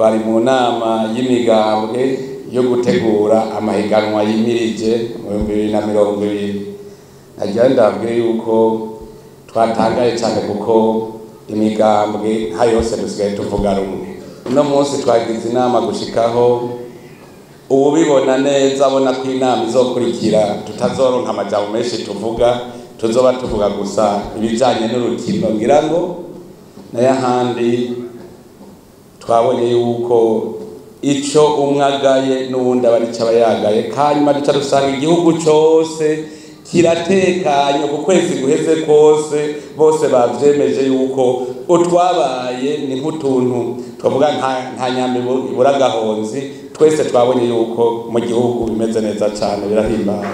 twari mu nama y'imigambwe yo gutegura amahiganwa yimirije mu bihumbi bibiri na mirongo ibiri nagira ndabwire yuko twatangaye cyane kuko imigambwe nka yose dusigaye tuvuga rumwe uno munsi twagize inama gushikaho uwubibona neza abona ko inama izokurikira tutazoronka amajambo menshi tuvuga tuzoba tuvuga gusa ibijanye n'urukino ngira ngo nayo ahandi twabonye yuko ico umwe agaye n'uwundi aba arico aba yagaye hanyuma duca dusanga igihugu cose kiratekanye ku kwezi guheze kose bose bavyemeje yuko utwabaye ni nk'utuntu twavuga nta nyama ibura agahonzi twese twabonye yuko mu gihugu bimeze neza cane birahimbaye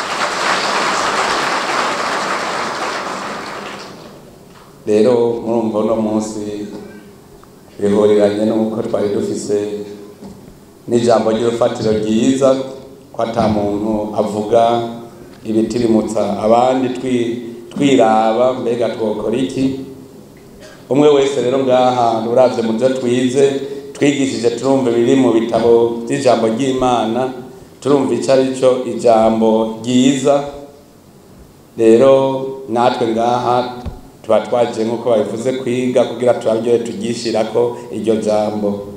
rero murumva uno munsi bihuriranye n'uko twari dufise n'ijambo ry'urufatiro ryiza ko ata muntu avuga ibitirimutsa abandi twiraba mbega twokora iki umwe wese rero ngaha uravye mu byo twize twigishije turumva ibiri mu bitabo by'ijambo ry'imana turumva icyo ari cyo ijambo ryiza rero natwe ngaha tuba twaje nk'uko babivuze kwiga kugira turaryohe tugishirako iryo jambo